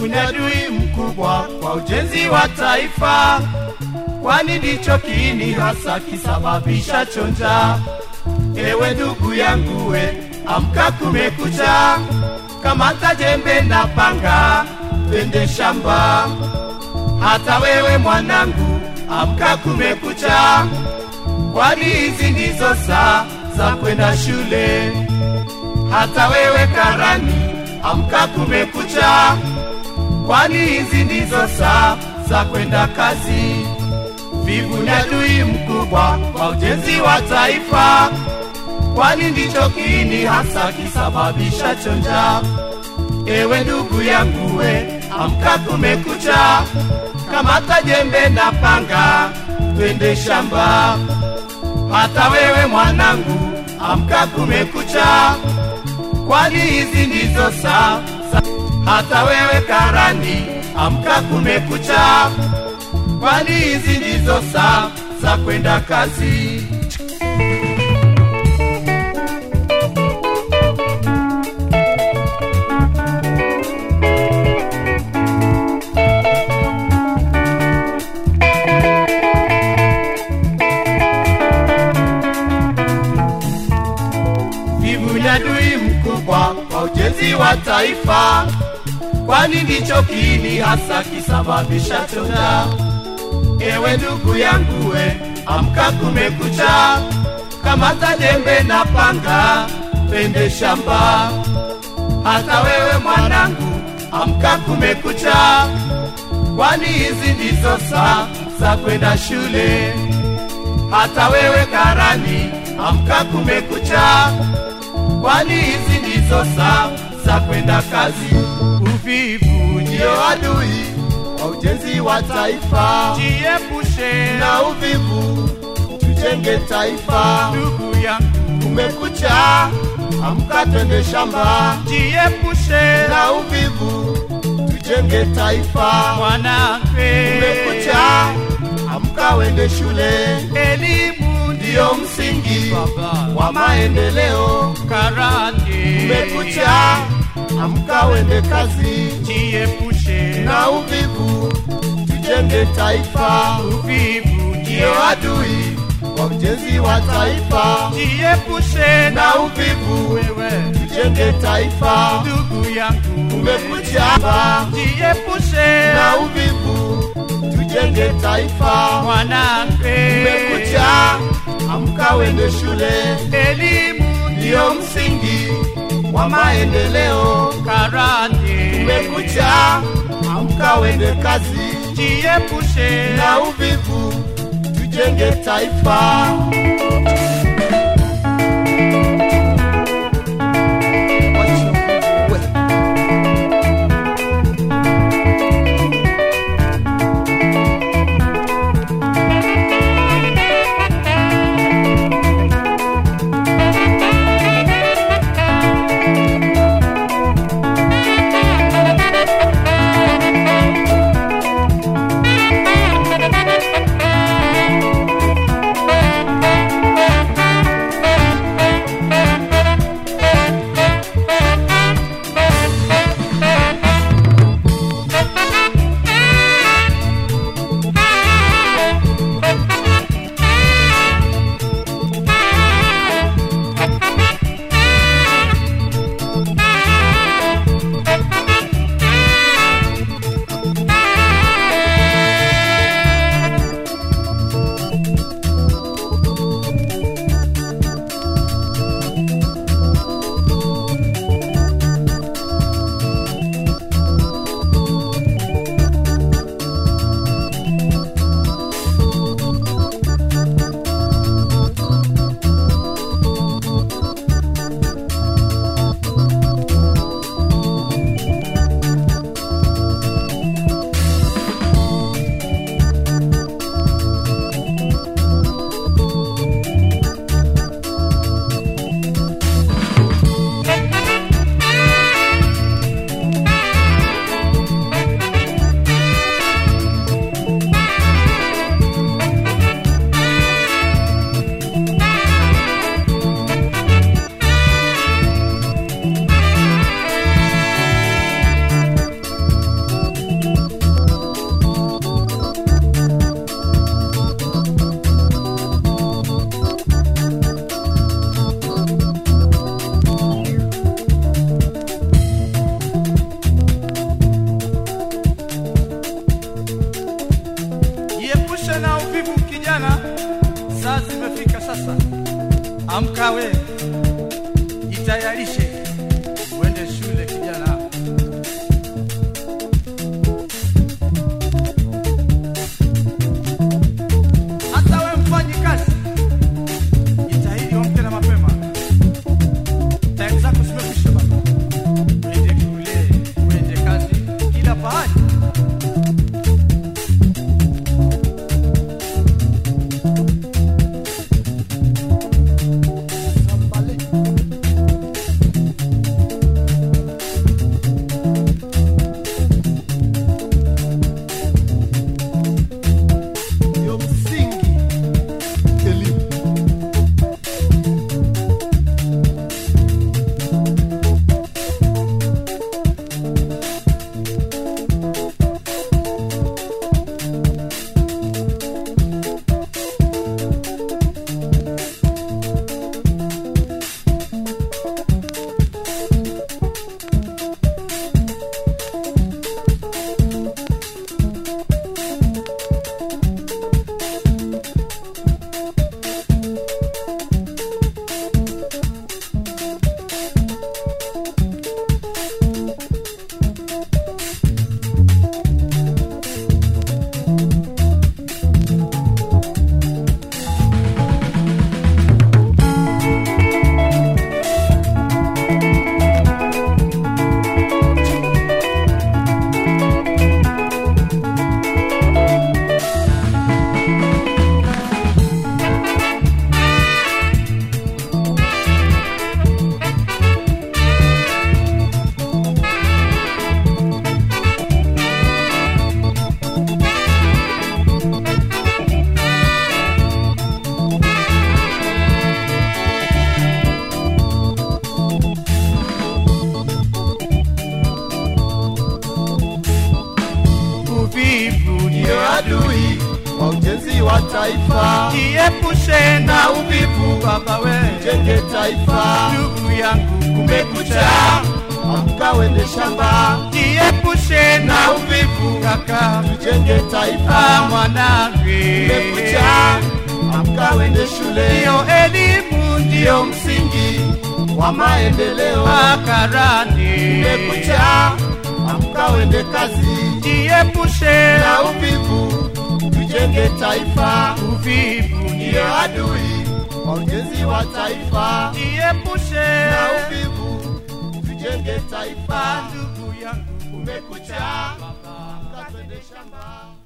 Vivu ni adui mkubwa kwa ujenzi wa taifa, kwani ndicho kiini hasa kisababisha chonja. Ewe ndugu yangu we, amka kumekucha, kamata jembe na panga, twende shamba. Hata wewe mwanangu, amka kumekucha, kwani hizi ndizo saa za kwenda shule. Hata wewe karani, amka kumekucha, kwani hizi ndizo saa za kwenda kazi. Vivu ni adui mkubwa kwa ujenzi wa taifa, kwani ndicho kiini hasa kisababisha chonja. Ewe ndugu yangu we, amka kumekucha, kamata jembe na panga, twende shamba. Hata wewe mwanangu, amka kumekucha, kwani hizi ndizo saa za- hata wewe karani, amka kumekucha, kwani hizi ndizo saa za kwenda kazi. Vivu ni adui mkubwa kwa ujenzi wa taifa, kwani ndicho kiini hasa kisababisha chonja. Ewe ndugu yangu we, amka kumekucha, kamata jembe na panga, twende shamba. Hata wewe mwanangu, amka kumekucha, kwani hizi ndizo saa za kwenda shule. Hata wewe karani, amka kumekucha, kwani hizi ndizo saa za kwenda kazi. Uvivu ndio adui wa ujenzi wa taifa, Jiepushe na uvivu tujenge taifa. ndugu yangu, Kumekucha, amka twende shamba, jiepushe na uvivu tujenge taifa. mwanamke. Kumekucha, amka wende shule, Elimu ndiyo msingi baba wa maendeleo. karate. Kumekucha, amka wende kazi, jiepushe na uvivu tujenge taifa. uvivu, Ndiyo adui wa ujenzi wa taifa, jiepushe na uvivu wewe tujenge taifa. ndugu yangu, Kumekucha, jiepushe na uvivu tujenge taifa. mwanamke. Kumekucha, amka wende shule, Elimu ndiyo msingi wa maendeleo. karate. Kumekucha, amka wende kazi, jiepushe na uvivu tujenge taifa. Amka we, jitayarishe uende shule kijana. Hata we mfanyi kazi, jitahidi uamke na mapema. Time zako zimekwisha baba, uende shule, uende kazi, kila pahali. Sambale. Ndio msingi elimu. Uvivu Ndio ndio adui wa ujenzi wa taifa. jiepushe na uvivu baba we, Jenge taifa. ndugu yangu, kumekucha. Amka wende shamba. Jiepushe na uvivu kaka, Jenge ah taifa. mwanangu, Kumekucha. Amka wende shule. ndio elimu Ndio ndio msingi wa maendeleo. makarani. Kumekucha. Amka wende kazi. Jiepushe Na uvivu. Tujenge taifa. uvivu Ndio ndio adui wa ujenzi wa taifa. jiepushe Na uvivu. Tujenge taifa. ndugu yangu, Kumekucha. baba. Amka twende shamba.